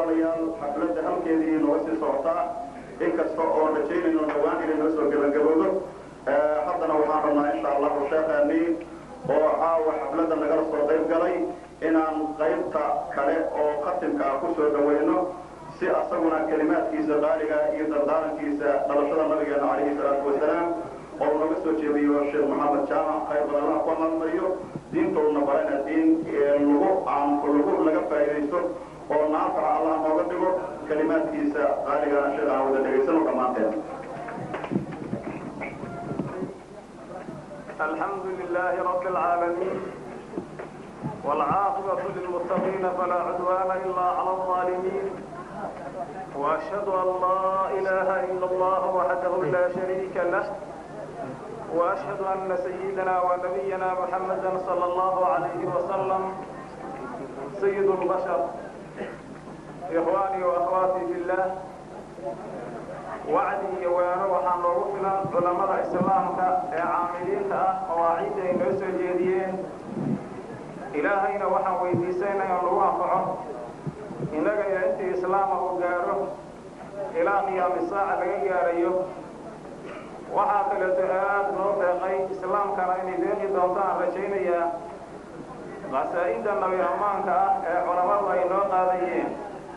walaalayaal xafladda halkeedii nooga sii socotaa inkasta oo rajaynayno dhawaan inay noo soo gebagaboodo haddana waxaan rabnaa insha allahu sheekhaanii oo caawa xafladda nagala soo qayb galay inaan qaybta kale oo khatimka ah ku soo dhawayno si asaguna kelimaadkiisa qaaliga iyo dardaarankiisa dhalashada nabigeena calayhi salaatu wasalaam oo naga soo jeediyo sheekh maxamed jaamac khayr badan allaha ku amaalmariyo diintoodna barana diin lagu aan lagu laga faa'iidaysto oo naafaca allah nooga dhigo kelimaadkiisa qaaligana sheekh aan wada dhegaysano dhammaanteen الحمد لله رب العالمين والعاقبة للمتقين فلا عدوان إلا على الظالمين وأشهد أن لا إله إلا الله وحده لا شريك له وأشهد أن سيدنا ونبينا محمدا صلى الله عليه وسلم سيد البشر إخواني وأخواتي في الله wacdi iyo weero waxaan loogu filan culammada islaamka ee caamiliinta ah mawaaciidda ay noo soo jeediyeen ilaahayna waxaan weydiisayna in lagu anfaco innaga iyo intii islaama uu gaadho ilaa qiyaami saaca laga gaadhayo waxaa kaleeto aad noo deeqay islaamkana inay deeqi doonto aan rajaynayaa qasaa'idda nabi ammaanka ah ee culammadu ay noo qaadayeen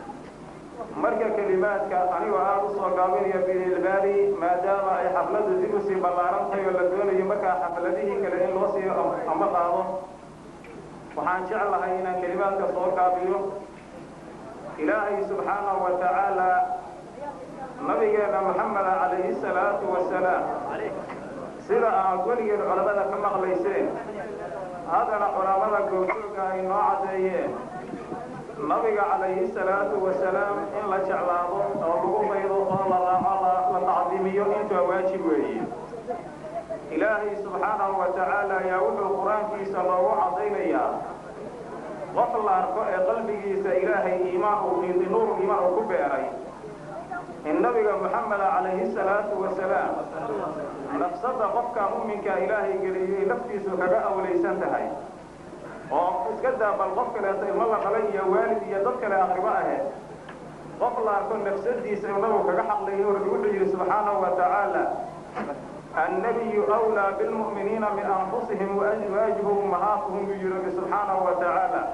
marka kelimaadka anigoo aada u soo gaabinaya bililbaali maadaama ay xafladdu dib usii ballaaran tahay oo la doonayo markaa xafladihii kale in loo sii amba qaado waxaan jeclahay inaan kelimaadka soo gaabiyo ilaahay subxaanahu wa tacaala nabigeena maxameda calayhi salaatu wasalaam sida aad weligeed culammada ka maqlayseen haddana culammada goobjooga ay noo caddeeyeen nabiga calayhi salaatu wasalaam in la jeclaado oo lagu maydo oo la raaco la tacdiimiyo intaa waajib weeye ilaahay subxaanahu wa tacaala ayaa wuxuu qur-aankiisa loogu cadaynayaa qof la arko ee qalbigiisa ilaahay iimaan uu nuur iimaan uu ku beeray in nabiga moxameda calayhi salaatu wasalaam nafsadda qofka mu'minka ilaahay geliyay naftiisu kaga awlaysan tahay oo iska daa bal qof kaleeto ilmo la dhalay iyo waalid iyo dad kale aqribo ahayd qof la arko nafsadiisa inagu kaga xaqlayo rabbi wuxuu yidhi subxaanahu wa tacaala annabiyu awlaa bilmu'miniina min anfusihim waazwaajuhu ummahaatuhum buu yidhi rabbi subxaanahu wa tacaala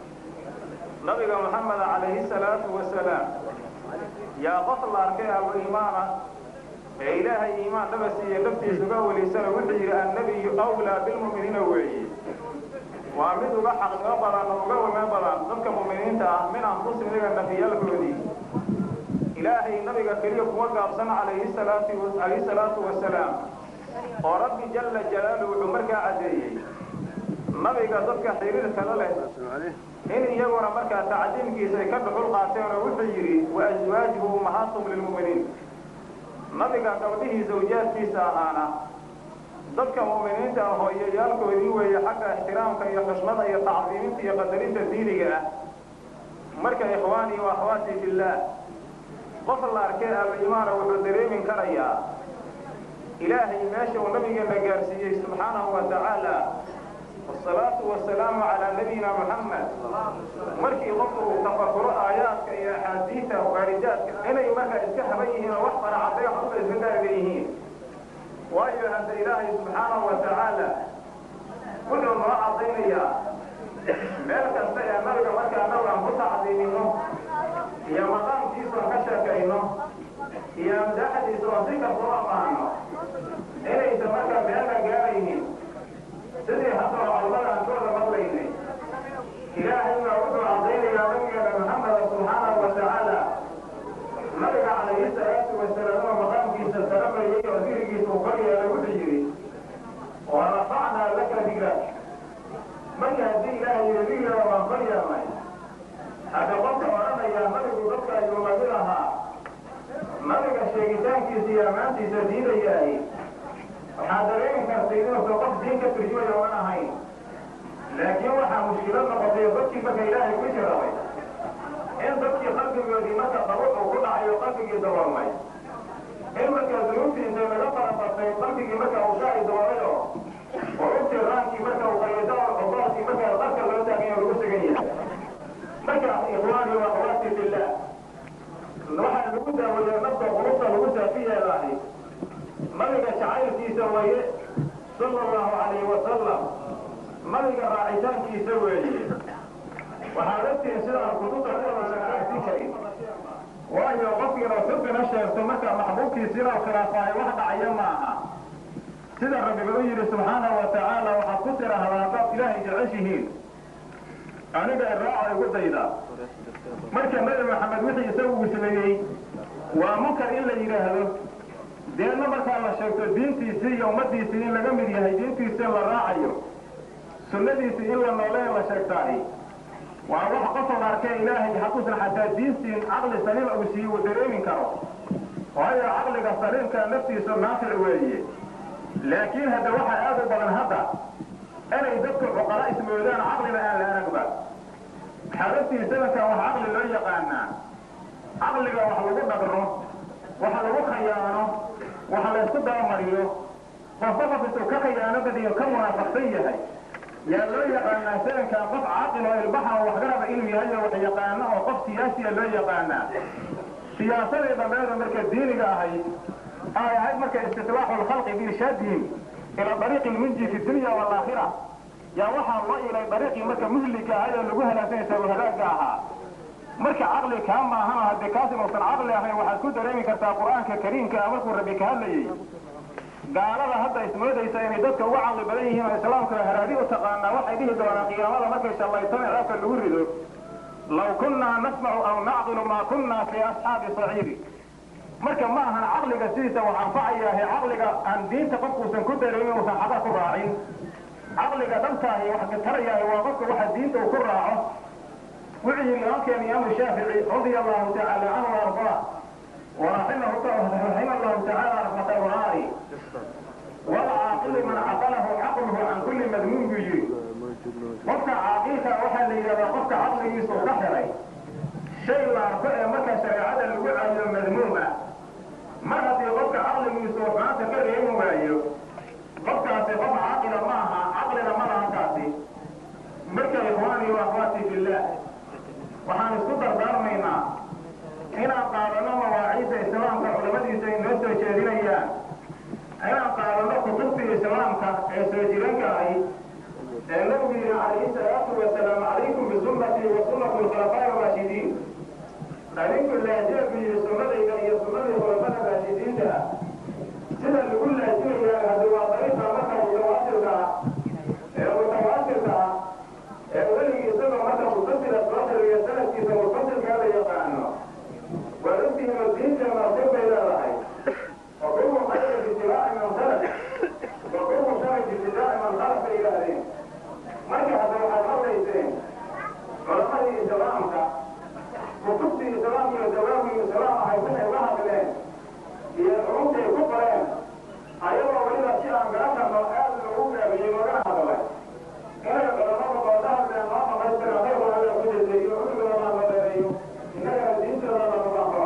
nabiga moxameda calayhi salaatu wasalaam yaa qof la arkay aba iimaana ee ilaahay iimaan dhaba siiye naftiisa uga walaysana wuxuu yidhi annabiyu awlaa bilmu'miniina weeye waa mid uga xaqnimo badan oo uga wame badan dadka mu'miniinta ah min anfusihim iyaga nafiyaalkoodii ilaahay nabiga keliya kuma gaabsan calayhi salaatu calayhi salaatu wasalaam oo rabbi jalla jalaaluhu wuxuu markaa caddeeyey nabiga dadka xiriirkala leh in iyaguna markaa tacdiimkiisa ay ka dhuxul qaateen oo wuxuu yidhi wa aswaajuhu ummahaatum lilmu'miniin nabiga gabdhihii zawjaadkiisa ahaana dadka mu'miniinta ah hooyayaalkoodii weeye xagga ixtiraamka iyo xushmada iyo tacdiiminta iyo qadarinta diiniga ah marka ikhwaanii wa akhwaatii fillaah qof la arkay al-iimaana wuxuu dareemin karayaa ilaahay meesha uu nabigeena gaarsiiyey subxaanahu wa tacaala wasalaatu wasalaamu calaa nabiyina muxamed markii qofku uu tafakuro aayaadka iyo axaadiidta waaridaadka inay markaa iska haban yihiin oo wax faracadday waxba iska gaarga yihiin waayo hadda ilaahay subxaanahu wa tacaala wuxuu noo cadaynayaa meel kasta ee nabiga markaa nabi aan ku tacdiimino iyo maqaamkiisa oon ka sheekayno iyo amdaaxdiisa oon si kasta u ammaano inaysan markaa meelna gaaraynin sidii hadda oo culamada aan kooda maqlaynay ilaahay baa wuxuu cadaynayaa nabigeena maxameda subxaanahu wa tacaala nabiga calayhi salaatu wasalaam oo maqaamkiisa saramayay oo dirigiisa uu kor yeelay wuxuu yidhi wa rafacnaa laka digra marka haddii ilaahay yidhi digrada waan kor yeelnay hadda qofka odhanayaa nabigu dadka ayuu lamid ahaa nabiga sheegitaankiisa iyo ammaantiisa diidayaahi waxaa dareemi kartay inuusan qof diin ka turjumaya oan ahayn laakiin waxaa mushkilad noqotay dadkii marka ilaahay ku jirabay in dadkii qalbigoodii marka dabuc uu ku dhacayo qalbigii daboolmay in markaa dunuubtii intay laga farabartay qalbigii marka uu shaaci daboolayo urubtii raankii marka uu qayado ogoolkii markaa qarka loo taagayo lagu sugan yahay marka ikhwaani wa akhwaati fillah daaweeyo nafta qulubta lagu saafi yeelaahi nabiga jacaylkiisa weeye sala allahu calayhi wasalam nabiga raacitaankiisa weeye waxaad ogtihiin sidaan kutubta kuwada shaqaysin karin waayo qofkiina xubina sheegto marka maxbuubkiisiina u khilaafaayo wax dhacaya ma aha sida rabbiga u yidhi subxaanahu wa tacaala waxaad ku tidhaahdaa haddaad ilaahay jeceshihiin aniga iraaca igu dayda marka nabi maxamed wixii isagu uu sameeyey waa munkar in la yidhaahdo deedna markaa la sheegto diintiisii iyo ummadiisii in laga mid yahay diintiisii in la raacayo sunnadiisii in la noole in la sheegtaahi waa wax qofol arkee ilaahay hadduusan xataa diintiin caqli saliima uu siiye uu dareemin karo waayo caqliga saliimka naftiisu naafic weeye laakiin hadda waxaa aad u badan hadda inay dadku cuqala ismoodaan caqlina aan la aragba xaalaftii zamankan wax caqli loo yaqaanaa caqliga wax lagu dhagro wax lagu khayaano wax laysku dabamariyo qofba qof intuu ka khayaano badiyo ka munaafaqsan yahay yaa loo yaqaanaa zamankan qof caaqil oo ilbaxa oo waxgaraba inuu yahay oo wax yaqaano oo qof siyaasiya loo yaqaanaa siyaasadii dhammeeda marka diiniga ahayd ay ahayd marka istislaaxu lkhalqi biirshaadihim ila dariiqi lmunji fi dunya waalaakhira yaa waxaa loo ilay dariiqii marka muhliga ahay oo lagu halaagsanaysa oo halaagga ahaa marka caqli kaa maahanoo haddii kaas inuusan caqli ahayn waxaad ku dareemi kartaa qur-aanka kariimka ah markuu rabbi ka hadlayey gaalada hadda ismoodaysa inay dadka uga caqli badan yihiin oo islaamka haraadi u taqaanaa waxay dhihi doonaan qiyaamada markay shallaytana ceebka lagu rido law kunnaa nasmacu aw nacqilu maa kunnaa fii asxaabi saciiri marka ma ahan caqliga sidiisa wax anfacayaahe caqliga aan diinta qofkuusan ku dareemin uusan xaba ku raacin caqliga dhabtaahi wax katarayaahi waa qofka waxa diinta uu ku raaco wuxuu yidhi imaamkeena imaamu shaafici radia allahu tacaala canhu ardaa waraximahu raxima allahu tacaala raxmata waraari walcaaqilu man caqalahu caqluhu can kulli madmuun buu yidhi qofka caaqilka waxaa la yidhahdaa qofka caqligiisu ka xiray shay la arko ee marka shareecada lagu caayo madmuum ah mar haddii qofka caqligiisu maanta ka reemi waayo qofkaasi qof caaqila ma aha caqlina ma laha kaasi marka ikhwaani wa akhwaati fillah waxaan isku dardaarmaynaa inaan qaadano mawaaciidda islaamka culamadiisa ay noo soo jeedinayaan inaan qaadano kutubtii islaamka ee soo jiranka ahayd ee nabigu yidhi calayhi salaatu wasalaam calaykum bisunnatii wa sunnati alkhulafaa'i raashidiin adinku laajee buu yidhi sunnadayda iyo sunnadii khulafada raashidiinta ah sida lagu laajimayaa haddi waa dariiqa marka mutawaatirka ah ee mutawaatirka ah ee weligii isagoo marka mutasila soo xiriyo sanadkiisa mutasilkaa la yaqaano waa ogtihiin oo diinteena sir bay leedahay وكل خير باتباع من سلف وكل شر باتباع من خلف bay yidhaahdeen marka hadda waxaad maqlayseen culamadii islaamka kutubtii islaam iyo dawaamii islaam ahay waxay uga hadleen iyo culumtay ku qoreen ayagoo weliba si aan garan karno aad loogu gaabiyey loogana hadlay inay culamadu qooda hadleen noo dhamaystiran qaybkooda la ku jeseeyo cudurgooda la madeereeyo innagana diintooda la mubaxo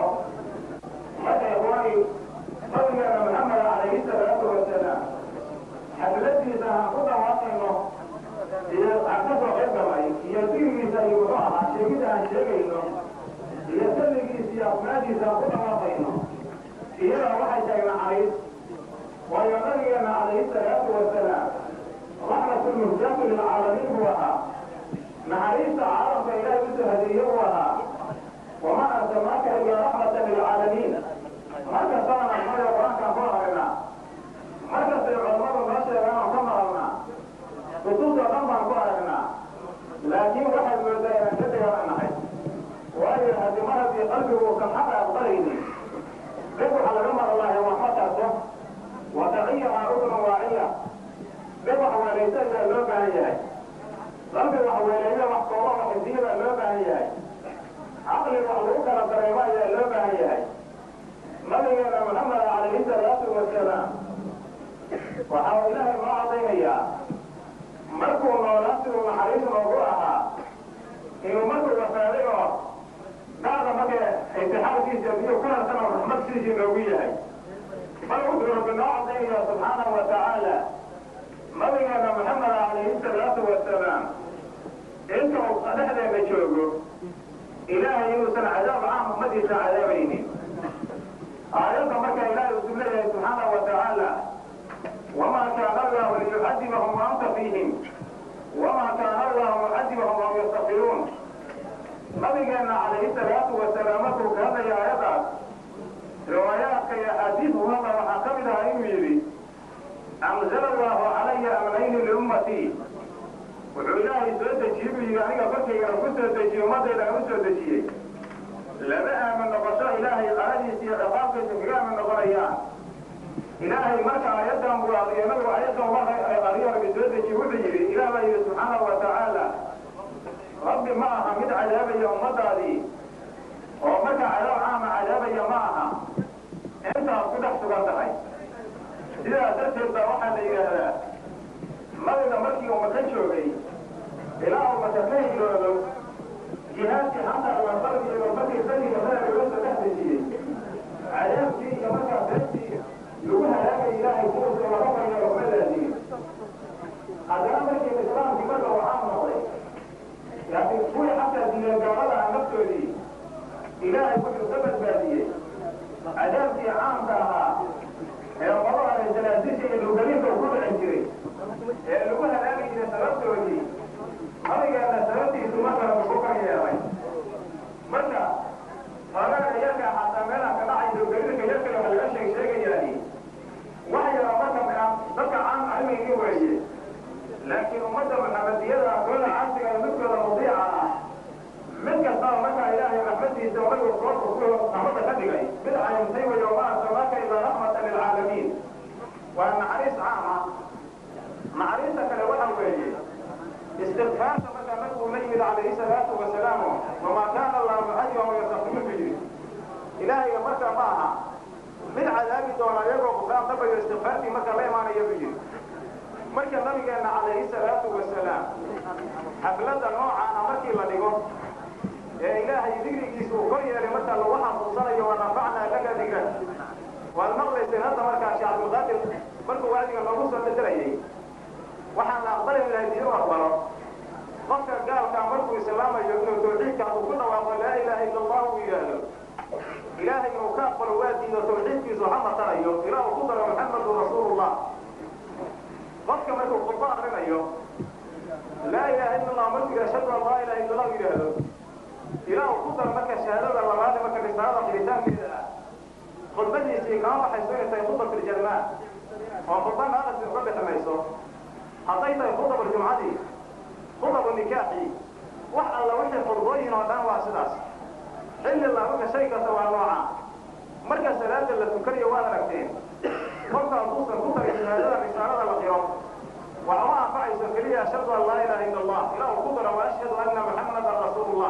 marka ikhwaani nabigeena maxamed calayhi salaatu wasalaam xafladiisa aan ku dhawaaqayno iyo aan ka soo qayb galay iyo dirigiisa iyo muxuu ahaa sheegida aan sheegayno iyo salligiisa iyo afnaadiisa aan ku dhawaaqayno iyadaa waxay tahay naxariis waayo nabigeena calayhi salaatu wasalaam raxmatu muhdaatu lilcaalamiin buu ahaa naxariista caalamka ilaahay usoo hadiiye buu ahaa wamaa arsalnaaka ilaa raxmatan lilcaalamiin markastana naxmada qur-aankaan ku aragnaa markastay culammadu noo sheegaan oo ka maqalnaa kutubta dhan baan ku aragnaa laakiin waxaad moodaa inaan ka dagaalanahay waayo haddii mar haddii qalbigu uusan xaqa aqbalaynin dib waxaa laga maqlaayo waxma tarto wataciyahaa udun waaciya dib wax weelaysa ayaa loo baahan yahay qalbi wax weeleeya wax kooba waxisiya baa loo baahan yahay caqli wax lagu kala dareemo ayaa loo baahan yahay nabigeena maxamed calayhi salaatu wasalaam waxa uu ilaahay noo cadaynayaa markuu noolaa siduu naxariis noogu ahaa inuu markuu wafaaday oo bacda marka intixaarkiisa biyo ku harsan oo raxmad siisii noogu yahay bal wuxuu rabbi noo cadaynayaa subxaanahu wa tacaala nabigeena maxamed calayhi salaatu wasalaam inta uu dhexdeena joogo ilaahay inuusan cadaab caam ummadiisa cadaabaynin فيهم وما كان الله معذبهم وهم يستغفرون نبينا عليه الصلاة والسلام كهذا يا آيات روايات يا حديث هذا وحكمها إميري أنزل الله علي أمرين لأمتي wuxuu ilaahay soo dejiyey buu yidhi aniga korkaygana ku soo dejiye ummaddaydana u soo dejiyey lama aamin noqosho ilaahay qaradiisa iyo ciqaabkiisa kaga aamin noqonayaan ilaahay marka aayaddan buu aqriyo nabigu aayaddan marka ay qariyo rabbi soo dejiye wuxuu yidhi ilaah baa yidhi subxaanahu wa tacaala rabbi ma aha mid cadaabaya ummaddaadii oo marka cadaab caama cadaabaya ma aha intaas ku dhex sugan tahay sidaas darteed baa waxaa la yidhaahdaa nabiga markii uu maka joogay ilaa uu maka ka hijroodo jihaadkii xataa wasalki iyo markii badiga hada looga soo dhex dejiyey cadaabkii iyo markaa beertii lagu halaagay ilaahay kuusa laga bayo laguma laaziyey haddana markii islaamkii marka uu caam noqday laakiin kuwii xataa diidan gaalada ah naftoodii ilaahay wuxuu ka badbaadiyey cadaabkii caamka ahaa ee qolada janaasisha iyo dhulgalinka uu ku dhicin jiray ee lagu halaagi jiray sababtoodii nabigeena sababtiisu markale ugu kor yeelay marka hoogaga yarka xataa meelaha ka dhacay dhulgalinka yarka waxa laga sheeg sheegayaani wax yaro marka dadka caan cilmigii weeye laakiin ummadda maxamediyada kooda casriga ee midkooda mudiica ah mid kastaba markaa ilaahay raxmadiisa nabigu soo raxmadda ka dhigay mid cayimtay weyo ma arsalnaaka ilaa raxmatan lilcaalamiin waa naxariis caama naxariista kale waxa weeye istikfaarta markaa nabigu la yimid calayhi salaatu wasalaamu wamaa kaana allahu mucadiban wayastakfiru bu yidhi ilaahayga markaa ma aha mid cadaabi doona iyagoo qufraan dabayo istikfaartii markaa la imaanaya buu yidhi marka nabigeenna calayhi salaatu wasalaam xafladda noocaana markii la dhigo ee ilaahay digrigiisa uu kor yeelay markaa lagu xasuusanayo wa rafacnaa laka digra waad maqlayseen hadda markaa sheekh cabdulqaadir markuu wacdiga noogu soo bedelayay waxaan la aqbalay lahay diin u aqbalo qofka gaalkaa markuu islaamayo inuu tawxiidka uu ku dhawaaqo laa ilaaha illa allah uu yidhaahdo ilaahay inuu ka aqbalo waa diido tawxiidkiisu ha matanayo ilaa uu ku daro maxamedun rasuulullah qofka markuu khudbo akrinayo laa ilaaha illa allah markuu ashhadu an laa ilaha illa allah yidhaahdo ilaa uu ku daro marka shahaadada labaad marka risaalada xiritaankeeda ah khudbadiisii kama baxayso inay tahay khudbatuljalmaa oo khudba naaqasi uga bixinayso hadday tahay khudaba jumcadii khudabu nikaaxii wax alla wixii khudbooyin oo dhan waa sidaas xilli laabuka shay kasta waa nooca marka salaada la tukanayo waad aragteen qofka hadduusan ku tarin shahaadada risaalada la qiro waxuma anfacayso keliya ashhadu an laa ilaha illa allah ilaa uu ku daro wa ashhadu anna muxammadan rasuulullah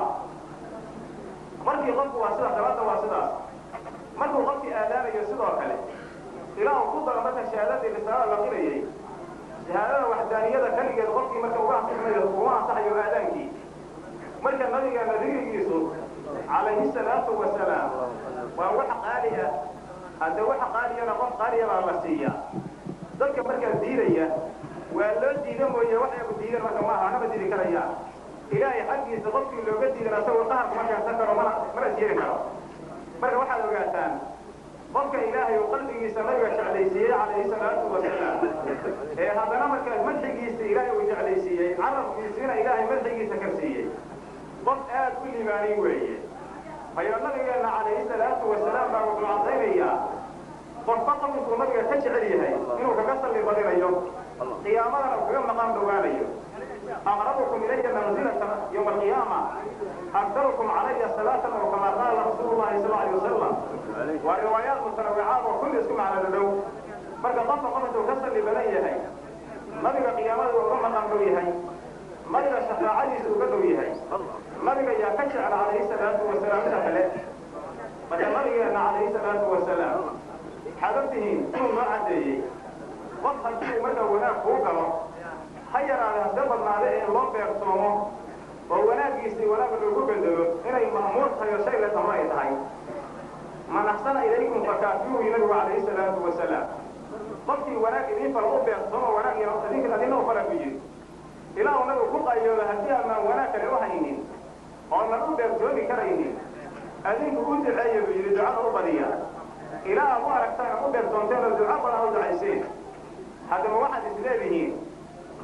markii qofku waa sidaas salaada waa sidaas markuu qofkii aadaanayo sidoo kale ilaa uu ku daro marka shahaadadii risaalada la qirayay shahaadada waxdaaniyada keligeed qofkii marka uga ansaxmayo uga ansaxayo aadaankii marka nabigeena digrigiisu calayhi salaatu wasalaam waa wax qaali ah hadde wax qaaliyana qof qaaliya baa la siiya dadka markaa diidaya waa loo diida mooye wax yagu diidan marka maaha anama diidi karayaan ilaahay xaggiisa qofkii looga diidan asagoo qaharku ma keensan karo mana mana jeeri karo marka waxaad ogaataan qofka ilaahay uu qalbigiisa nabiga jeclaysiiyey calayhi salaatu wasalaam ee haddana markaa madxigiisa ilaahay uu jeclaysiiyey carabkiisiina ilaahay madxigiisa karsiiyey qof aad u liibaanay weeye ayaa nabigeenna calayhi salaatu wasalaam baa wuxuu caddaynayaa qofba qofkuu nabiga ka jecel yahay inuu kaga salli badinayo qiyaamadana uu kaga maqaan dhowaanayo aqrabukum ilaya manzilatan yowma alqiyaama aktarukum calaya salaatan oo kama qaala rasuulu llahi sal alay wasalam waa riwaayaat mutanawicaad oo kulli isku macno dhow marka qofka qof intuu ka salli badan yahay nabiga qiyaamada uu uga maqan dhow yahay nabiga shafaacadiisa uga dhow yahay nabiga yaa ka jecel calayhi salaatu wasalaam inta kale marka nabigeenna calayhi salaatu wasalaam waxaad ogtihiin inuu noo caddeeyey qof haddii marka wanaag kuu galo ha yaraade hadda badnaade ee loo beersoomo oo wanaaggiisii wanaag loogu bedelo inay ma'muur tahay oo shay la tamo ay tahay man axsana ilaykum fakaafiuhu nabigu calayhi salaatu wasalaam qofkii wanaag idiin fal u beersoomo wanaag idinka adina u fala ku yidhi ilaa uu nabigu ku qayoodo haddii aanaan wanaag kale u haynin oonan u beersoomi karaynin adinku u duceeya buu yidhi ducada u badiya ilaa aad u aragtaan u beersoonteen oo duco badan u ducayseen haddaba waxaad isleedihiin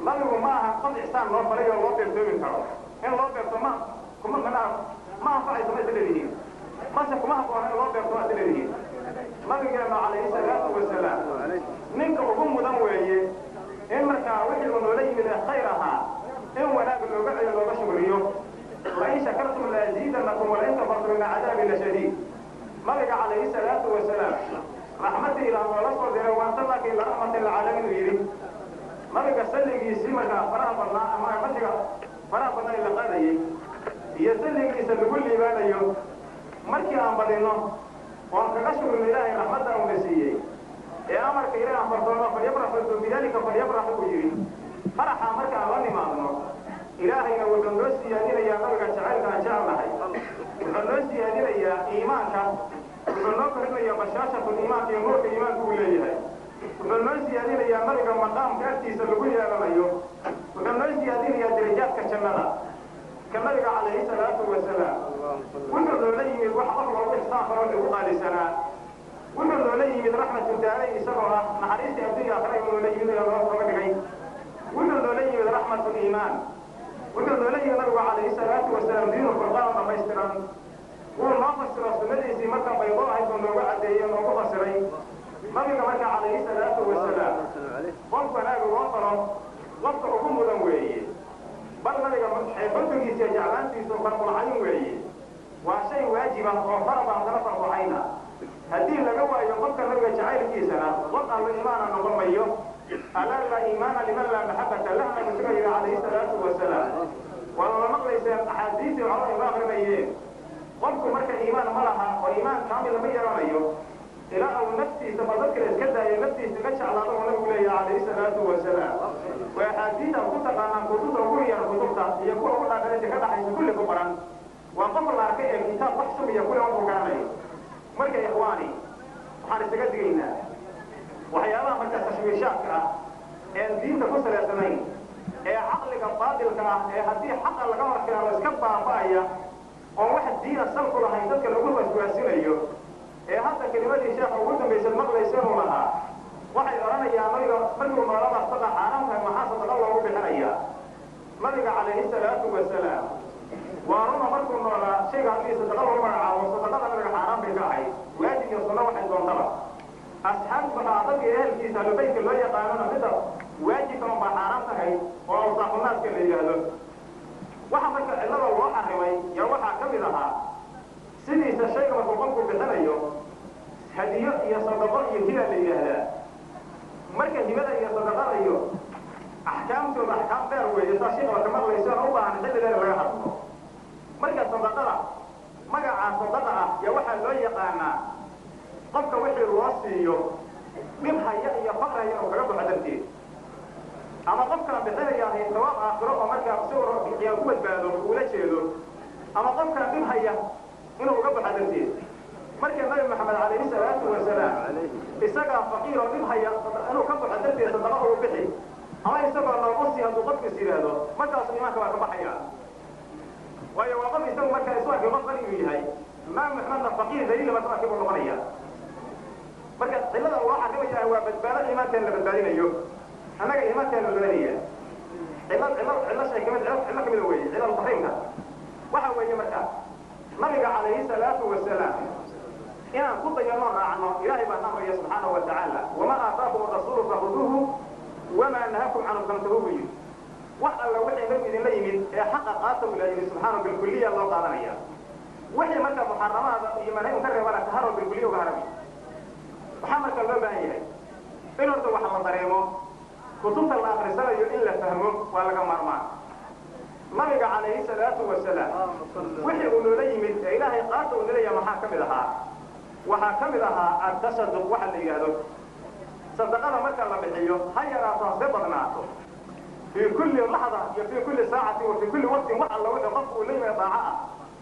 nabigu ma aha qof ixsaan loo falay oo loo beertoomi karo in loo beerto ma kuma mana ma anfacayso ma isleedihiin mase kuma habboona in loo beerto ma isleedihiin nabigeenu calayhi salaatu wasalaam ninka ugu mudan weeye in markaa wixii uu noola yimid ee khayr ahaa in wanaag looga celiyo looga shugriyo lain shakartum laaziidanakum walain kafartum ina cadaabi lashadiid nabiga calayhi salaatu wasalaam raxmadii ilaah noola soo diray waantalaka ila raxmatan lilcaalamiin uu yidhi nabiga salligiisii markaa faraha badnaa ama masiga faraha badnaa la qaadayey iyo salligiisa lagu liibaanayo markii aan badinno oon kaga shugrino ilaahay raxmadda uuna siiyey ee amarka ilahi aan fartoono falyafraxu bidalika falyafraxu uu yidhi faraxa marka aan la nimaadno ilaahayna wuxuu noo siyaadinayaa nabiga jacaylka aan jecelnahay wuxuu noo siyaadinayaa iimaanka wuxuu noo korinayaa bashaashatul iimaanka iyo nuurka iimaanka uu leeyahay wuxuu noo siyaadinayaa nabiga maqaamka agtiisa lagu yeelanayo wuxuu noo siyaadinayaa darajaadka jannada ka nabiga calayhi salaatu wasalaam wuxuu noola yimid wax qof loogu ixsaan faro lagu qaalisanaa wuxuu noola yimid raxmatu daaray isagoo ah naxariistii addunya aakhira inuu noola yimid oo loo kaba dhigay wuxuu noola yimid raxmatu liimaan wuxuu noola yimid nabigu calayhi salaatu wasalaam diinu furqaan dhamaystiran wuu noo fasiro sunnadiisii marka baydo ahayd buu noogu caddeeyey noogu fasiray nabiga marka calayhi salaatu wasalaam qof wanaag loo faro qofka ugu mudan weeye bal nabiga xulfigiisa iyo jeclaantiisu farqulcayn weeye waa shay waajiba oo faraba haddana farqulcayna haddii laga waayo qofka nabiga jacaylkiisana qof allo iimaana noqon mayo alaa laa iimaana liman laa maxabata lah nabi suga yidhi calayhi salaatu wasalaam waa la maqlayseen axaadiistii colo ima akrinayeen qofku marka iimaan ma laha oo iimaan kaamil lama yeelanayo ilaa uu naftiisa bal dadkale iska daayo naftiisa ka jeclaado uu nabigu leeyahay calayhi salaatu wasalaam waa axaadiisa ku taqaanaan kutubta ugu yar kutubta iyo kuwa ugu dhaaqalinta ka dhaxaysa kulli ku qoran waa qof la arkay ee kitaab wax sumiya kulli markuu garanayo marka ikhwaani waxaan isaga digaynaa waxyaabaha marka tashwiishaadka ah een diinta ku salaysanayn ee caqliga baadilka ah ee haddii xaqa laga horkeeno iska baaba'aya oon wax diina salku lahayn dadka lagu waswaasinayo ee hadda kelimadii sheekha ugu dambaysa maqlaysa inuu lahaa waxay odhanayaan nabiga markuu noolada saqa xaaraamka maxaa sadaqa loogu bixinayaa nabiga calayhi salaatu wasalaam waa runa markuu noolaa shayga haddii sadaqa lagu magacaabo sadaqada nabiga xaaraan bay ka ahayd waajib iyo sunno waxay doontaba asxaabta dadka ehelkiisa alubaydka loo yaqaanona midda waajibka unbaa xaaraan tahay oo awsaafunaaska la yidhaahdo waxa marka cillada loo xarimay yaa waxaa ka mid ahaa sidiisa shayga markuu qofku bixinayo hadiyo iyo sadaqo iyo hiba la yidhaahdaa marka hibada iyo sadaqada iyo axkaamtooda axkaam dheer weeye saa sheekaba ka maqlaysa u baahan xilli dheer laga hadlo marka sadaqada magacaa sadaqa ah yaa waxaa loo yaqaanaa qofka wixii loo siiyo dhib haya iyo faqraya inuu kaga baxo darteed ama qofkana bixinaya ahay sawaab aakhiro oo markaa si qiyaa ku badbaado uula jeedo ama qofkana dhib haya inuu uga baxo darteed marka nabi maxamed calayhi salaatu wasalaam isagaa faqiir oo dhib haya inuu ka baxo darteed sadaqa uu bixi ama isagoo noogu sii hadduu qofkiis yidhaahdo markaasu imaanka waa ka baxaya waayo waa qof isagu markaa isu arkay qof qani inuu yahay nabi maxamedna faqiir daliila marka arkay buu noqonaya marka cillada loo xarimaya waa badbaado iimaankeena la badbaadinayo annaga iimaankeena la badbaadinaya cillad cillad cillo shay kamid cillo cillo kamida weeye cillal taxriimka waxa weeye marka nabiga calayhi salaatu wasalaam inaan ku dayano raacno ilaahay baan amraya subxaanahu wa tacaala wamaa aataakum arasuulu fahuduuhu wamaa nahakum canhu fantahuuhu yidhi wax alla wixii nabigu idinla yimid ee xaqa qaata uu ilaha yidhi subxaanahu bilkuliya loo qaadanaya wixii marka muxaramaada iyo manahim ka reebana taharo bilkuliya uga harami waxaa marka loo baahan yahay in horta wax la dareemo kutubta la akrisanayo in la fahmo waa laga maarmaan nabiga calayhi salaatu wasalaam wixii uu noola yimid ee ilaahay qaata uu naleeyaha maxaa ka mid ahaa waxaa ka mid ahaa atasaduq waxa la yidhaahdo sadaqada marka la bixiyo ha yaraato hase badnaato fii kulli laxda iyo fii kulli saacati wa fii kulli waqtin wax alla wixii qofku uu la yimid daaco ah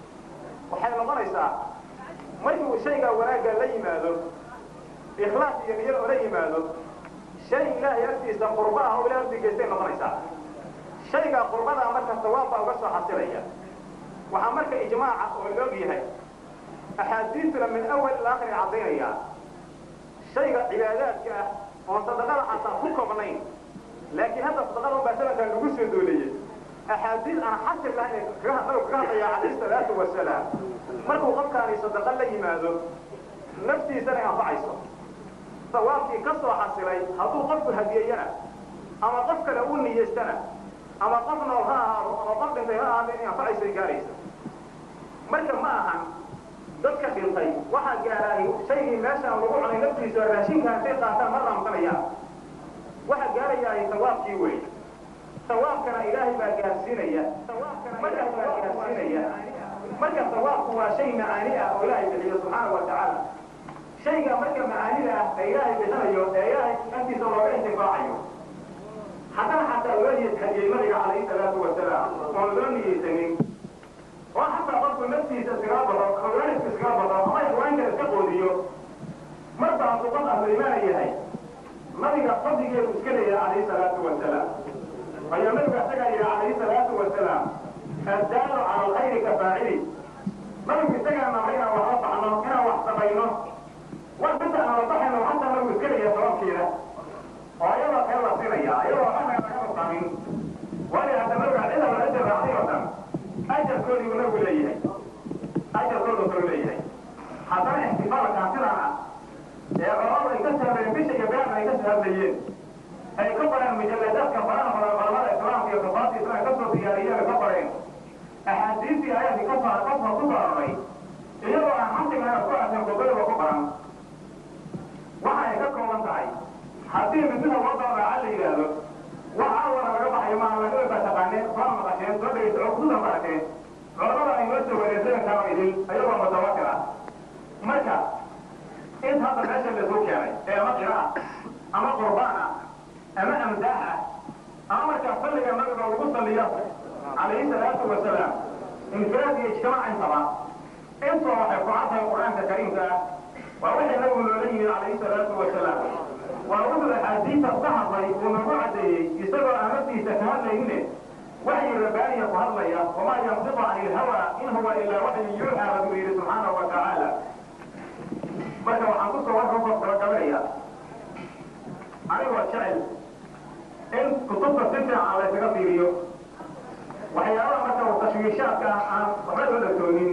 waxay noqonaysaa markii uu shaygaa wanaagga la yimaado ikhlaas iyo niyad oo la yimaado shay ilaahay agtiisa qurba ah oo ilahay agtii geystay noqonaysaa shaygaa qurbadaa marka sawaab baa uga soo xasilaya waxaa marka ijmaaca oo loog yahay axaadiistuna min awal ila akhri caddaynaya shayga cibaadaadka ah oon sadaqada xataa ku koobnayn laakiin hadda sadaqada unbaa sanadkan lagu soo dooleeyey axaadiis aan xasir lahayn kaga hadlaya calayhi salaatu wasalaam markuu qofkaani sadaqa la yimaado naftiisana anfacayso sawaabkii ka soo xasilay hadduu qofku hadiyeyana ama qof kale u niyeystana ama qof nool ha ahaado ama qof dhintay ha ahaado inay anfacaysay gaaraysa marka ma ahan dadka dhintay waxaa gaaraahi shaygii meeshaan lagu cunay naftiisa raashinka intay qaataan ma raamsanayaan waxaa gaarayaa sawaabkii wey sawaabkana ilaahay baa gaarsiinaya markaas baa gaarsiinaya marka sawaabku waa shay macaani ah oo ilaahay bixiyo subxaana wa tacaala shayga marka macaanida ah ee ilaahay bixinayo ee ilaahay agtiisa looga intifaacayo haddana xataa loo hadiyey nabiga calayhi salaatu wasalaam oon loo niyeysanin oo xataa qofku naftiisa iskaga bado ama waalidka iskaga bado ama haweenka iska qoodiyo marba hadduu qof ahlu imaana yahay nabiga fadligeedu iska leeyahay calayhi salaatu wasalaam ayaa nabiga isagaa yidhi calayhi salaatu wasalaam addaalu cala alkhayri ka faacili nabigu isagaa namay inaan wax la baxno inaan wax samayno wax inta aan la baxayno xataa nabigu iska leeyahay sababkeeda oo ayadoo kale la siinaya ayadoo waxna laga nuqamin waayo hadda nabiga cida la ajir raacday oo dhan ajarkoodii uu nabigu leeyahay ajarkoodu kale leeyahay haddana ixtifaalkaa sidan ah ee culamadu ay ka saareen bisha iyo beerna ay ka soo hadlayeen ay ka qoreen mujalladaadka faraha badan culamada islaamka iyo kufaarta islaamka ka soo diyaariyeen ka qoreen axaadiistii ayaadii ka soo qofka ku soo aroray iyadoo aan xamdigana ku aasan gobadaba ku baran waxa ay ka kooban tahay haddii midnida loo dawraaca la yidhaahdo wax awala laga baxayo maa laga baa taqaaneen soo maqasheen soo dhegeysa oo kusudan barateen culamada ay noo soo wareersadan karo idin ayagoo mutawatir ah marka int hadda meesha lasoo keenay ee ama qira ah ama qurbaan ah ama amdaax ah ama markaa salliga nabiga lagu salliyo calayhi salaatu wasalaam infiraad iyo ijtimaac intaba intoo waxay ku cadtahay qur-aanka kariimka ah waa wixii nabigu loola yimid calayhi salaatu wasalaam waa wuxuu axaadiisa ka hadlay uu nagu caddeeyey isagoo aan naftiisa ka hadlayne waxyi rabbaaniya ku hadlaya wamaa yantiqu cani ilhawa in huwa ilaa waxyu yuuxaa rabuu yidhi subxaanahu wa tacaala marka waxaan kusoo warka gabagabaya anigoo jecel in kutubta si fiican laysaga fiiriyo waxyaabaha marka tashwiishaadka aan waxba loo dhagtoonin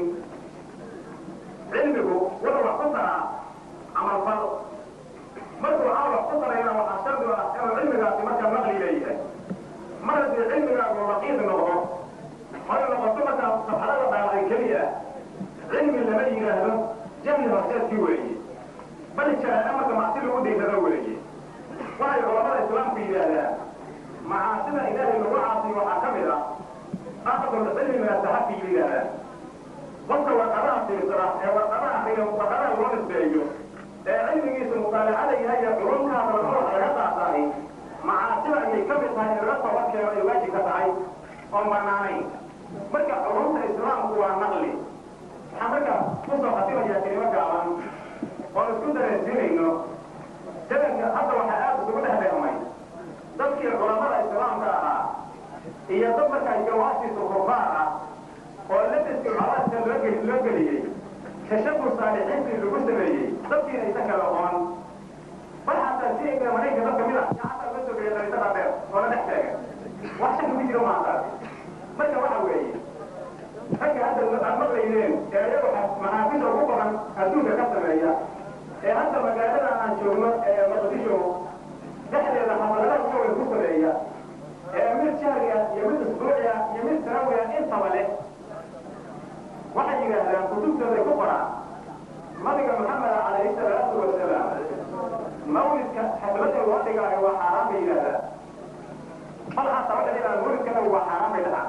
cilmigu wuxuu wax ku taraa camalfal markuu aan wax ku tarayna waxaa shardi ah inuu cilmigaasi markaa naqli leeyahay mar haddii cilmigaagu raqiiq noqdo oy noqoto markaa safxadada dhaaqay keliya cilmi lama yidhaahdo jahli horseedkii weeye bal jaraa'e marka macsi lagu dhiirrado weeye waxay culamada islaamku yidhaahdaan macaasida ilaahay lagu caasiyo waxaa ka mid ah aqdul cilmi min asaxafi yidhahdaan qofka warqadaha fiirsada ee warqadaha akriya warqadaha loo nisbeeyo ee cilmigiisu mutaalacada yahay ee culumkaas wax laga qaatahay macaasida ayay ka mid tahay in laga tobankeeno ay waajib ka tahay oon banaanayn marka culumta islaamku waa naqli waxaan marka kusoo khatimayaa kelimo gaaban oon isku dareensiinayno jalanka hadda waxaa aad isugu dhex dheermay dadkii culamada islaamka ahaa iyo dad markaa jawaasiisu kufaar ah oo labiskii calaadka loo geli loo geliyey kashafu saalixiintii lagu sameeyey dadkiina isa kala oon bal xataa si ay marayka dad kamid ah yaa xataa loo soo geliya dariisada dheer oo la dhex taagan wax shaki ku jiro maantaas marka waxa weeye ragga hadda aad maqlaydeen ee iyagu maxaafisha ugu badan adduunka ka sameeya ee hadda magaalada aan joogno ee maqdisho dhexdeeda xafaladaha uga weyn ku sameeya ee mid shahriga iyo mid usbuuciga iyo mid sanawiga intaba leh waxay yidhaahdaan kutubtooday ku qoraan nabiga maxameda calayhi salaatu wasalaam mawlidka xafladii loo dhigaayo waa xaaraan bay yidhahdaan bal xataa waxay yidhahdaan mawlidkana waa xaaraan bay dhahaan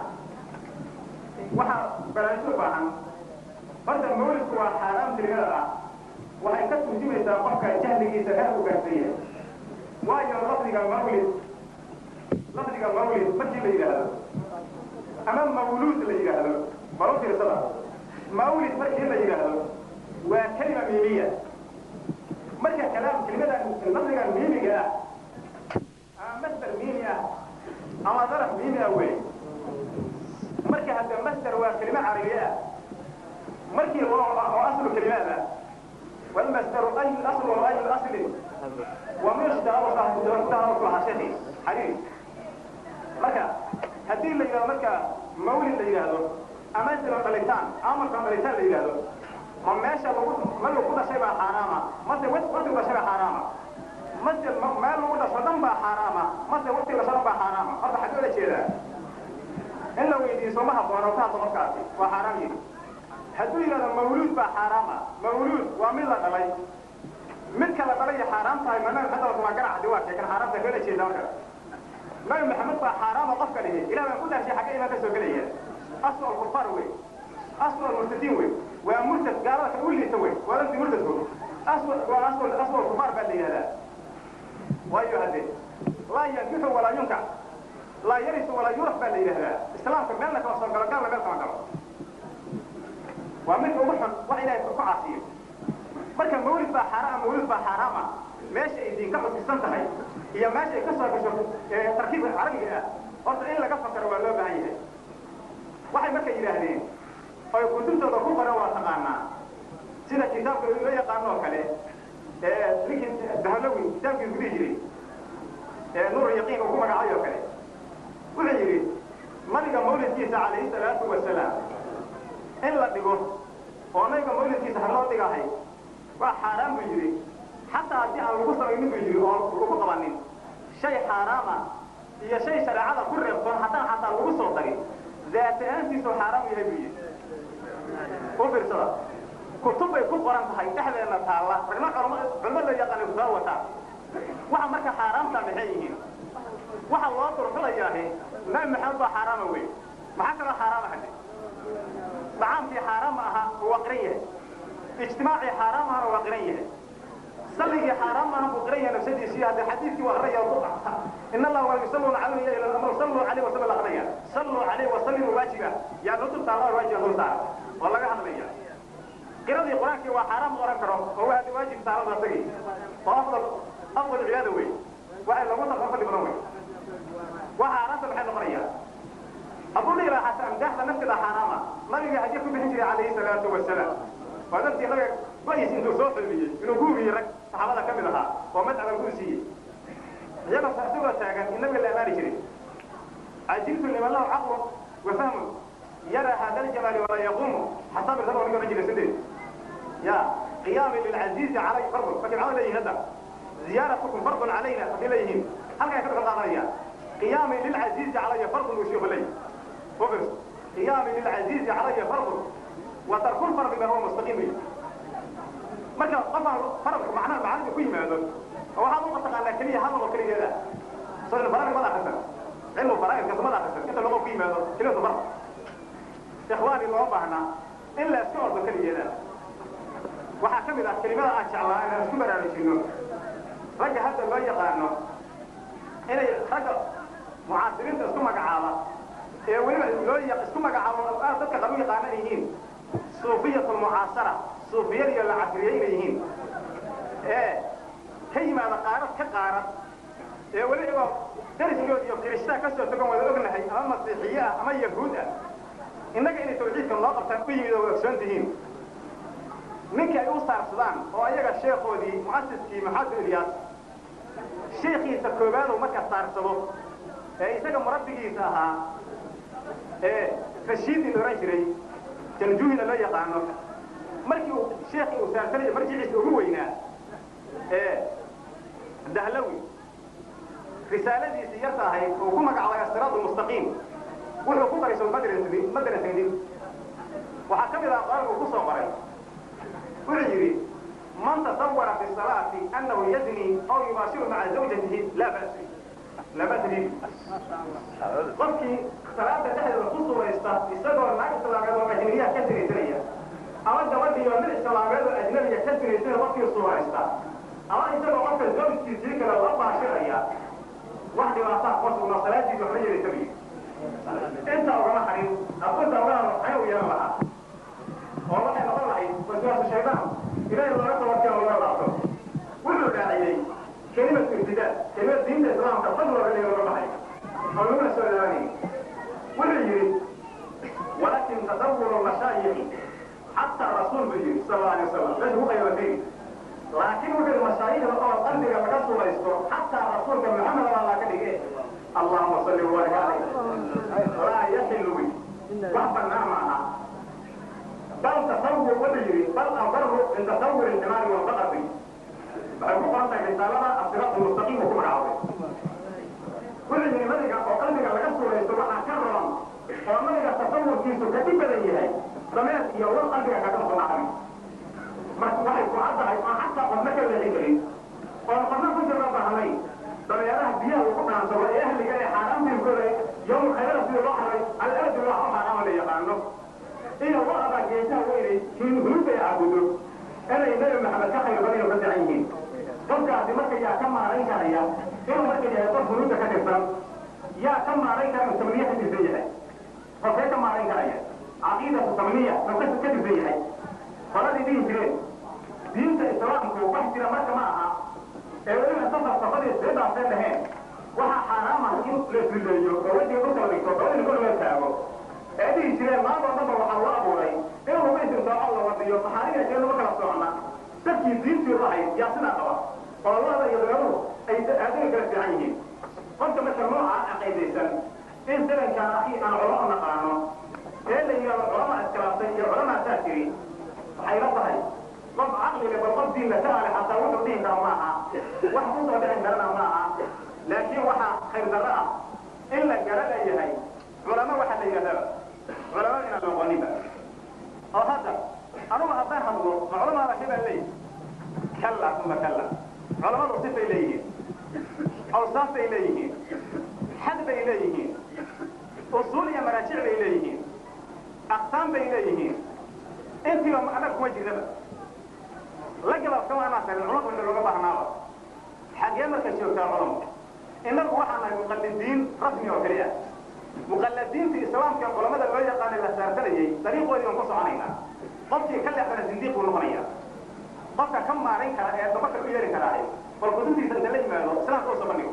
waxaa baraansho u baahan horta mawlidku waa xaaraam tirigada ah waxay ka turjumaysaa qofka jahligiisa heer u gaarsan yahay waayo lafdiga mawlid lafdiga mawlid markii la yidhaahdo ama mawluud la yidhaahdo bal u fiirsada mawlid markii la yidhaahdo waa kelima miimiya marka kalaam kelimadan lafdigan miimiga ah ama masdar miimi ah ama daraf miimi ah wey marka hadda masdar waa kelima carabiye ah markii oo oo aslu kelimaad ah والمصدر أي الأصل وأي الأصل ومشتهر صاحب الدكتور في حشتي حديث marka haddii la yidhahdo marka mawlid la yidhaahdo ama isla dhalitaan amarka dhalitaan la yidhaahdo ma meesha lagu meel ku dhashay baa xaaraama mase waqti dhashay baa xaaraama mase meel lagu dhasho dhan baa xaaraama mase waqti dhasho dhan baa xaaraama horta xagee la jeedaa in la weydiiyo sooma haboono ka hadlo qofkaasi waa xaaraam yidhi hadduu yidhahdo mawluud baa xaaraama mawluud waa mid la dhalay midka la dhalay xaaraam tahay ma nabi maxamed waa garac hadii waa sheekan xaaraamta kala jeeda marka nabi maxamed baa xaaraama qofka dhihi ilah baan ku dhashay xagee imaan ka soo gelaya aswal kufaar wey aswal murtadiin wey waa murtad gaalada kan u liita wey waa lafti murtadku aswal waa aswal aswal kufaar baa la yidhahdaa waayo hadde laa yankixu walaa yunkax laa yarisu walaa yuraf baa la yidhahdaa islaamka meelna kama soo galo gaalna meel kama galo waa midka ugu xun wax ilaahay ku caasiyo marka mawlid baa xaaraama mawlid baa xaaraama meesha ay diinka xusisan tahay iyo meesha ay ka soo gasho tarkiibka carabiga ah horta in laga fakaro waa loo baahan yahay waxay marka yidhaahdeen oy kutubtooda ku qoran waa taqaanaa sida kitaabka loo yaqaano oo kale ninkii dahlowi kitaabkiisu ku dhihi jiray nuur yaqiin uu ku magacay oo kale wuxuu yidhi nabiga mawlidkiisa calayhi salaatu wasalaam in la dhigo oo nabiga mawlidkiisa ha loo dhigahay waa xaaraan buu yidhi xataa haddii aan lagu samaynin buu yidhi oo lagu qabanin shay xaaraama iyo shay shareecada ku reebtoon haddaan xataa lagu soo darin daat ahaantiisu xaaraam yahay buu yidhi u fiirsada kutub bay ku qoran tahay dhexdeedna taalla ragna culmo la yaqaana kutaa wataa waxa marka xaaraamta maxay yihiin waxa loo durxulayaahi nabi maxamed baa xaaraama wey maxaa kaloo xaaraama hadde dacaamkii xaaraama ahaa waa qiran yahay ijtimaacii xaaraam ahana waa qiran yahay salligii xaaraam ahana buu qiran yahay nafsadiisii hadde xadiidkii waa akrinaya in allah waa yusalluuna calayhi ila amru sallu calayhi wa sallam akrinaya sallu calayhi wa sallimu waajiba yaa nutub taala waajiba dul saara oo laga hadlaya qiradii qur-aankii waa xaaraam oran karo oo waa hadde waajib taalada asagii oo afdal afdal cibaada wey waxay lagu tartan fadli badan wey waa xaaraanta maxay noqonaya hadduu dhihi lahaa xataa amdaaxda nafteeda xaaraama nabiga hadiya ku bixin jiray calayhi salaatu wasalaam waa dartii nabiga go-is intuu soo xulmiyey inuu guubiyey rag saxaabada ka mid ahaa oo madcaba guu siiyey iyagoo isagoo taagan in nabiga la amaani jiray cajiltu liman lahu caqlu wa fahmu yara hada aljamaali walaa yaquumu xasaab irsan oo ninka ohan jiray sideed ya qiyaami lilcaziizi calay fardu markay macada leeyihin hadda ziyaaratukum fardun calayna markay leeyihiin halkaa ka dhaqan qaadanaya qiyaami lilcaziizi calaya fardun uu sheekhu leeyahy وفرس قيام للعزيز علي فرض وترك الفرض ما هو مستقيم marka qofaan farabka macnaha macalinka ku yimaado oo waxaad u mataqaanaa keliya hadal oo keliya da soo in faraa'id mada akhrisan cilmu faraa'idka mada akhrisan inta lagu ku yimaado kelimatu farq ikhwaani loo baahnaa in la iska ordo keligeeda waxaa ka mid ah kelimada aan jeclaa inaan isku baraarujinno ragga hadda loo yaqaano inay ragga mucaasiriinta isku magacaaba ee weliba loo isku magacaabo aad dadka qabu yaqaanan yihiin suufiyatu lmucaasara suufiyad iyo la casriyey inay yihiin ee ka yimaada qaarad ka qaarad ee weliba dariskood iyo kirishtaa ka soo togan wada ognahay ama masiixiye ah ama yahuud ah innaga inay tawxiidka noo qabtaan u yimid oo ogsoon tihiin ninkii ay u saarsadaan oo ayaga sheekhoodii mu'asiskii maxamed ilyaas sheekhiisa koobaaduu marka saarsado ee isaga murabbigiisa ahaa ee rashiidii la ohan jiray janjuhina loo yaqaano markii uu sheekii uu saarsanaya marjiciisa ugu weynaa ee dahlawi risaaladiisii yarta ahayd uu ku magacaabay asiraadu mustaqiim wuxuu ku daray somadrasadin madrasadin waxaa ka mid ah qoraalka uu ku soo qoray wuxuu yidhi man tasawara fi salaati annahu yazni aw yubaashiru maca zawjatihi laa ba'si laa ba'sa bihi qofkii salaada dhexdeeda ku suuraysta isagoo naag islaameed oo ajnabiyaha ka sinaysanaya ama gabadhii oo mid islaameed oo ajnabiya ka sinaysana qofkii suuraysta ama isagoo qofka zawjkiisii kale la baashiraya wax dhibaataa kuma sugna salaadiisa waxba yeelaysa biyo inta ugama harin akunta ugana maxay u yeelan lahaa oo waxay noqon lahayd waswaasu shaydaan ilaahay looga tabarkeen looga laabto wuxuu raaciyey kelimatu ibtidaa kelimad diinta islaamka fad looga dhiga looga baxay oo laguna soo dhawaanayay wuxuu yidhi walakin tasawuru mashaayikhi xataa rasuul buu yidhi sal alla alay wasalam meesha ku qaybatay laakiin wuxuu yidhi mashaayikhda oo qalbiga laga sulaysto xataa rasuulka maxamed alla ka dhige allahuma salli wabarik calayh laa yaxilu wi wax bannaan ma aha bal tasawur wuxuu yidhi bal abaru min tasawuri ilximaari walbaqari waxay ku qoran tahay risaalada asiraatu mustaqiim uu ku magacaabay wuxuu yidhi nabiga oo qalbiga laga suuraysto waxaa ka roon oo nabiga tasawurkiisu ka dhib badan yahay dameer iyo wal qalbiga kaga soo dhacay marka waxay ku caddahay oo xataa qofna ka leexin karin oo qofna ku jirna bahnay dameeraha biyaha lagu dhaansado ee ahliga ee xaaraamtiinkooda yowm khayrada sidii loo haray al-ardi waa u xaaraama la yaqaano iyo waqaba geesaha weynay hunuubta ay caabudo inay nabi maxamed ka khayr badan oo ka fiican yihiin qofkaasi marka yaa ka maarayn karaya inuu marka yahay qof hunuubta ka tirsan yaa ka maarayn kara inuu tamniya ka tirsan yahay qofkee ka maarayn karaya caqiidatu tamniya oo ka tirsan yahay qoladii dhihi jireen diinta islaamku wax jira marka ma aha ee weliba safar safadii see dhaafeen dhaheen waxaa xaaraam ah in la isrileeyo oo wejiga dhulka la dhigto dabadii kor loo taago ee dhihi jireen maantoo dhanba waxaa loo abuuray in lagu istimtaaco la wadiyo maxaariga kee lama kala socona dadkii diintii ahayd yaa sidaa qaba oo lada iyo dabeeruhu ay aadami kala fiican yihiin qofka marka nooca caqiidaysan in zamankaan akhi aan culamo naqaano ee la yidhahdo culama iskilaaftay iyo culamaa saa jiri waxay la tahay qof caqliga bal qof diin la taale xataa wuxuu dhihi kara ma aha wax ku soo dhicin karana ma aha laakiin waxaa khayr darro ah in la gara leeyahay culamo waxaa la yidhahdaba culamo inaan noqoninba oo hadda anugu haddaan hadlo ma culamaada hebaa leeyihi kalla uma kalla culamadu sifay leeyihiin awsaaf bay leeyihiin xad bay leeyihiin usuul iyo maraajic bay leeyihiin aqsaam bay leeyihiin intiiba annaga kuma jirnaba la gabaabkama anaa tarin culamku inta looga baahnaaba xagee marka joogtaa culamku innagu waxaan nahay muqallidiin rasmi oo keli ah muqalladiinta islaamka culamada loo yaqaanay la saarsanayay dariiqoodii baan ku soconaynaa qofkii ka leexdana sindiiq buu noqonaya qofka ka maarayn kara ee dabarka ku yeeli karaahay bal kutubtiisa inta la yimaado islaamka usoo bandhigo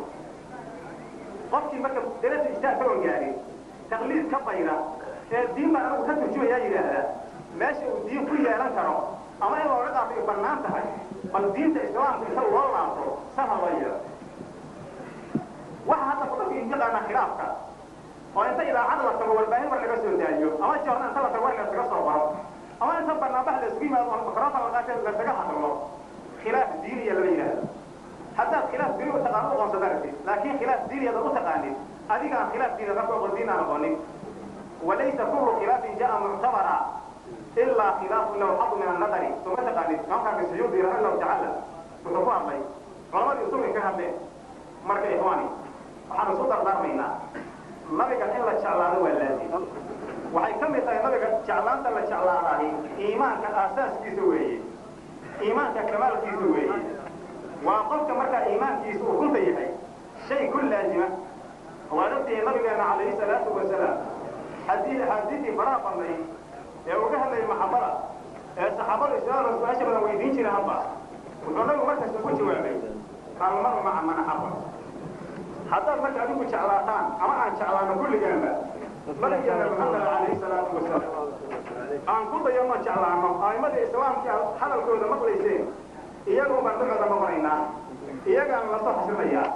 qofkii marka darasa ijtaad ka gaari taqliid ka bayra ee diin baan anagu ka turjumayaa yidhaahda meesha uu diin ku yeelan karo ama in looga qaato ay bannaan tahay bal diinta islaamka inta loo laabto saha loo yeelo waxa hadda kudadka intaqaana khilaafka oo inta idaacada la tago warbaahin war laga soo daayo ama joorna inta la tago war lasaga soo baro ama inta barnaamij la isku yimaado oo mikrofon la qaatay lasaga hadlo khilaaf diiniya lama yidhaahdo haddaad khilaaf diini u taqaano u qoonsada aragtid laakiin khilaaf diiniyada u taqaanid adiga aan khilaaf diiniyada ku aqoon diin aan aqoonin walaysa kullu khilaafin jaa muctabara ilaa khilaafu lahu xadu min annadari suma taqaanid imaamkaaka suyuudi raximahullahu tacaala wuxuu ku hadlay culamadii usulka ka hadleen marka ikhwaani waxaan isku dardaarmaynaa nabiga in la jeclaado waa laazim waxay ka mid tahay nabiga jeclaanta la jeclaadahay iimaanka aasaaskiisa weeye iimaanka kamaalkiisa weeye waa qofka markaa iimaankiisa uu runta yahay shay ku laazima waad ogtihiin nabigeena calayhi salaatu wasalaam haddii axaadiistii faraha badnay ee uga hadlayay maxabada ee saxaabadu islaamka su-aasha badan weydiin jira hadba wuxuu nabigu markasta ku jawaabay almaru maca man axaba haddaad marka adigu jeclaataan ama aan jeclaano kulligaanba nabigeena muxamed calayhi salaatu wasalaam aan ku dayano jeclaano a'imadii islaamkii aad hadalkooda maqlayseen iyagu baan ducooda noqonaynaa iyagaan la soo xasinayaa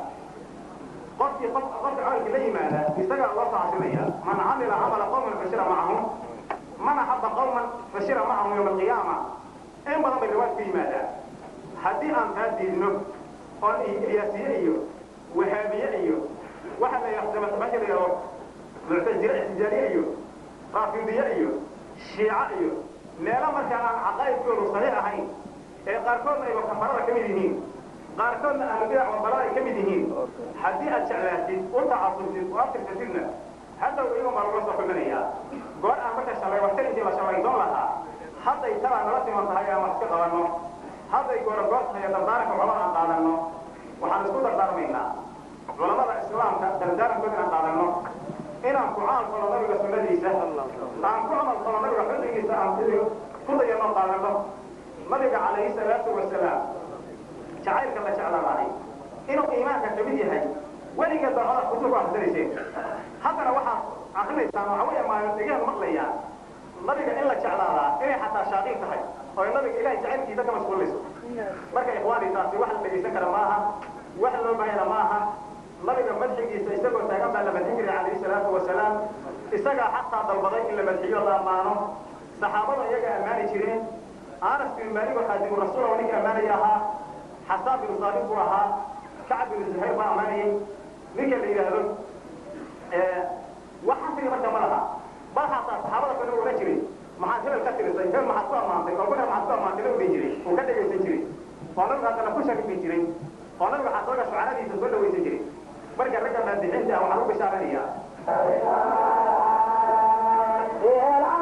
qofkii qof qofka camalkii la yimaada isagaa loo soo xasinaya man camila camala qawman fashira macahum man axaba qawman fashira macahum yowma alqiyaama in badan bay riwaayad ku yimaadaan haddii aan taa diidno oon ilyaasiye iyo wahaabiye iyo waxa la yaqdama la yidhahdo muctazile ixtijaaliye iyo raafidiye iyo shiica iyo meelo markaa aan caqaa'idkoodu saxiix ahayn ee qaarkoodna ayba kafarada ka mid yihiin qaarkoodna ahlubidac wabalada ay ka mid yihiin haddii aad jeclaatid u tacasubtid oo aftirtatidna haddaw iyago baa looga soo xumanayaa goor aan marka shalay waxtar intii la shalaydoon lahaa hadday talaa nala siman tahay aan wax iska qabanno hadday goorogoor tahay dardaaranka culamada aan qaadanno waxaan isku dardaarmaynaa culamada islaamka dardaarankood inaan qaadanno inaan ku camal falo nabiga sunnadiisa aan ku camal falo nabiga xilligiisa aan ku dayano qaadanno nabiga calayhi salaatu wasalaam jacaylka la jeclaadahay inuu iimaanka ka mid yahay weligeed baa codad kutub akhrisanayseen haddana waxaad akrinaysaan waxa weeye maalin maqlayaan nabiga in la jeclaadaa inay xataa shaaqiin tahay oo ay nabiga ilahay jacaylkiisa ka mashquulinayso marka ikhwaani taasi wax la dhegaysan kara maaha wax loo baahayna maaha nabiga madxigiisa isagoo taagan baa la madxin jiray calayhi salaatu wasalaam isagaa xataa dalbaday in la madxiyo la ammaano saxaabada iyaga ammaani jireen anas bin maalik oo xaadimu rasuul ninka ammaanaya ahaa xasaan bin saabit buu ahaa kacab bin zuhayr baa ammaanayay ninka la yidhaahdo wax xasriga marka ma laha bal xataa saxaabada kale ohan jiray maxaad hebel ka tirisay hebel maxaad ku ammaantay oo kuna maxaad ku ammaantay la odhan jiray uu ka dhegaysan jiray oo nabigu haddana ku sharifi jiray oo nabiga xasooga shucaradiisa soo dhawaysan jiray marka ragga maadixinta ah waxaan u bishaaranayaa